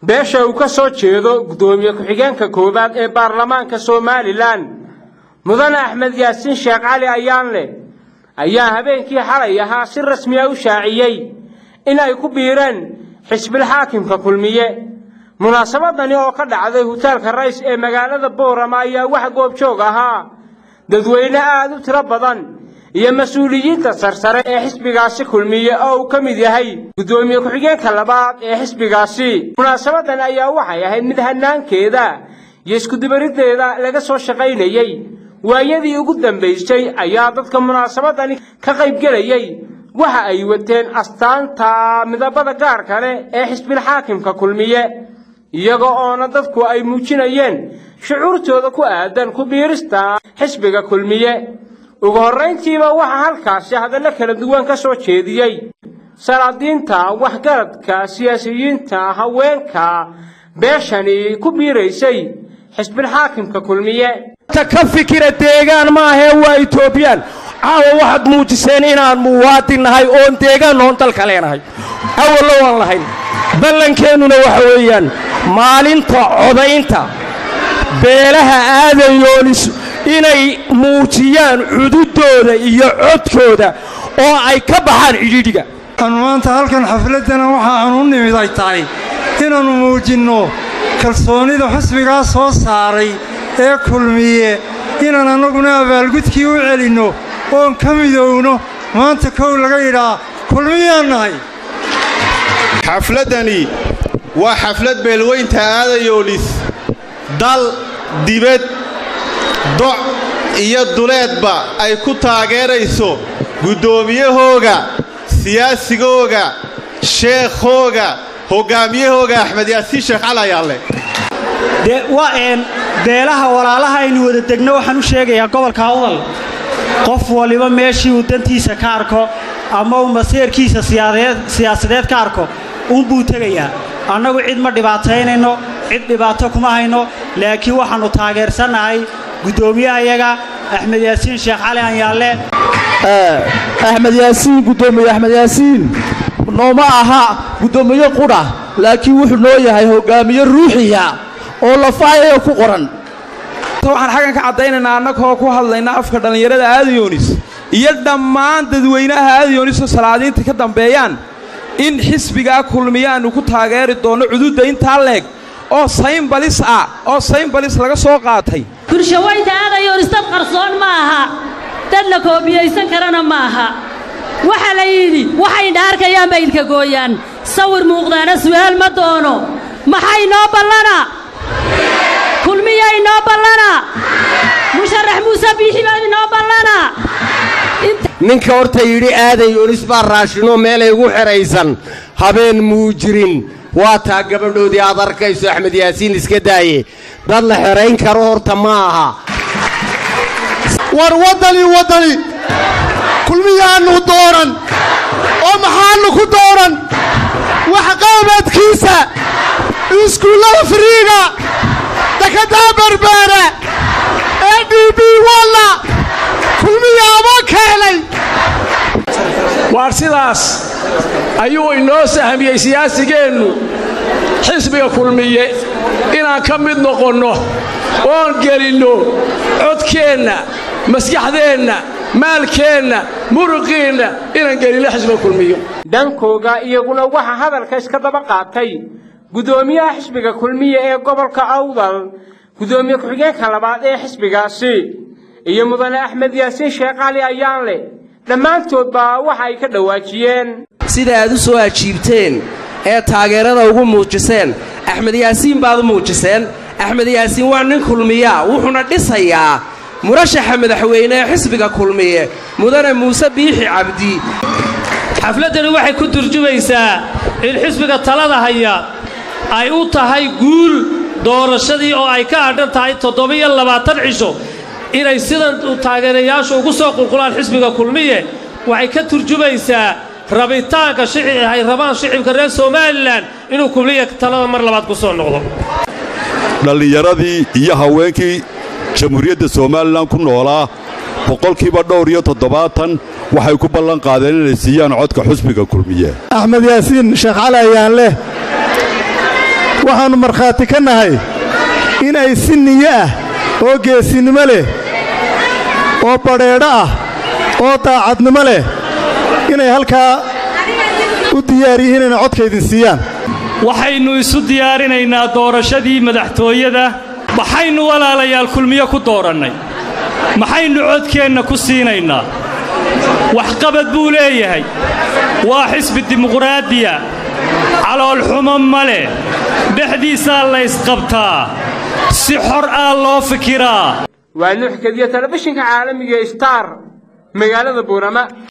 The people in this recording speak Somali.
beesha uu ka soo jeedo guddoomiye ku-xigeenka koowaad ee baarlamaanka somalilan mudane axmed yaasiin sheekh cali ayaanle ayaa habeenkii xalay ahaa si rasmiya u shaaciyey in ay ku biireen xisbilxaakimka kulmiye munaasabadani oo ka dhacday hutaalka rays ee magaalada boorama ayaa wax goobjoog ahaa dadweyne aad u tiro badan iyo mas-uuliyiinta sarsare ee xisbigaasi kulmiye oo uu ka mid yahay guddoomiye ku-xigeenka labaad ee xisbigaasi munaasabadan ayaa waxay ahayd mid hanaankeeda iyo iskudubariddeeda laga soo shaqaynayey waayadii ugu dambaysay ayaa dadka munaasabadani ka qaybgelayey waxa ay wateen astaanta midabada gaarka leh ee xisbilxaakimka kulmiye iyaga oona dadku ay muujinayeen shucuurtooda ku aadan ku biirista xisbiga kulmiye ugu horrayntiiba waxaa halkaasi hadallo kala duwan ka soo jeediyey salaadiinta waxgaradka siyaasiyiinta haweenka beeshani ku biiraysay xisbilxaakimka kulmiye ka fikira deegaan maahee waa etoobiyaan caawa waxaad muujiseen inaan muwaadin nahay oon deegaan oon dalka leenahay awallo waan lahayn ballankeenuna waxa weeyaan maalinta codaynta beelaha aadayoonis inay muujiyaan cududooda iyo codkooda oo ay ka baxaan cidhiidhiga anu maanta halkan xafladdana waxa aanu u nimid ay tahay inaannu muujinno kalsoonnida xusbigaa soo saaray ee kulmiye inaan annaguna abaalgudkii u celinno oon ka midowno maanta kow laga yidhaa kulmiyaan nahay xafladdani waa xaflad beelweynta aadayoolis dal dibad doc iyo duleedba ay ku taageerayso guddoomiyahooga siyaasigooga sheekhooga hoggaamiyahooga axmed yaasiin sheekh cali ayaalle beelaha walaalaha aynu wada degno waxaan u sheegayaa gobolka awdal qof waliba meeshii uu dantiisa ka arko ama uu maseerkiisa siyaasadeed ka arko uunbuu tegayaa annagu cid ma dhibaataynayno cid dhibaato kuma hayno laakiin waxaannu taageersannahay guddoomiyahayaga axmed yaasiin sheekh cali anyaalle axmed yaasiin guddoomiye axmed yaasiin nooma aha guddoomiye qudha laakiin wuxuu noo yahay hoggaamiye ruuxiya oo lafaayaya ku qoran waxaan xaggan ka caddaynaynaa annagoo ku hadlayna afka dhallinyarada aadayoonis iyo dhammaan dadweynaha aadayoonisoo salaadiinta ka dambeeyaan in xisbigaa kulmiye aannu ku taageeri doonno cududda intaa leeg oo saynbalis ah oo saynbalis laga soo qaatay bulshaweynta aadayoonis dad qarsoon ma aha dad la koobiyaysan karana ma aha waxaa la yidhi waxay dhaarkayaan bay ilka gooyaan sawir muuqdaana su'aal ma doono maxay noo ballana kulmiya inoo ballana musharax muuse biixi baa inoo ballana ninka horta yidhi aadayoonis baa raashinoo meelay ugu xidhaysan habeen muu jirin waa taa gabadhoodii aad arkayso axmed yaasiin iska daaye dad la xidhayn karo horta ma aha war waddani waddani kulmiyaannu dooran oo maxaannu ku dooran waxqaabadkiisa iskuullada firiiga dakadaa barbaara ee d b walla kulmiyaaba keenay waar sidaas ayuu inoo sahmiyey siyaasigeennu xisbiga kulmiye inaan ka mid noqonno oon gelinno codkeenna maskaxdeenna maalkeenna muruqiinna inaan gelinno xisbiga kulmiyo dhankooga iyaguna waxaa hadalka iska daba qaatay guddoomiyaha xisbiga kulmiye ee gobolka awdal guddoomiye ku-xigeenka labaad ee xisbigaasi iyo mudane axmed yaasiin sheekh cali ayaanle dhammaantoodba waxa ay ka dhawaajiyeen sida aad u soo ajiibteen ee taageerada ugu muujiseen axmed yaasiin baad u muujiseen axmed yaasiin waa nin kulmiya wuxuuna dhisayaa murashaxa madaxweyne ee xisbiga kulmiye mudane muuse biixi cabdi xafladdani waxay ku turjumaysaa in xisbiga talada haya ay u tahay guul doorashadii oo ay ka hadhan tahay toddoba-iyo labaatan cisho inay sidan taageerayaashu ugu soo qulqulaan xisbiga kulmiye waxay ka turjumaysaa rabitaanka ay rabaan shicibka reer somalilan inuu kulmiya talada mar labaad ku soo noqdo dhallinyaradii iyo haweenkii jamhuuriyadda somalilan ku noolaa boqolkiiba dhowr iyo toddobaatan waxay ku ballan qaadeen inay siiyaan codka xusbiga kulmiye axmed yaasiin sheekh cali ayaan leh waxaannu markhaati ka nahay in ay si niyo ah oo geesinimo leh oo badheedho ah oo daacadnimo leh inay halkaa u diyaar yihiin inay codkaydin siiyaan waxaynu isu diyaarinaynaa doorashadii madaxtooyada maxaynu walaalayaal kulmiyo ku doorannay maxaynu codkeenna ku siinaynaa waxqabad buu leeyahay waa xisbi dimuqraadiya caloolxumo ma leh dhexdiisaa laysqabtaa si xor ah loo fikiraa waa nuux kadiya telefishinka caalamiga star magaalada buurama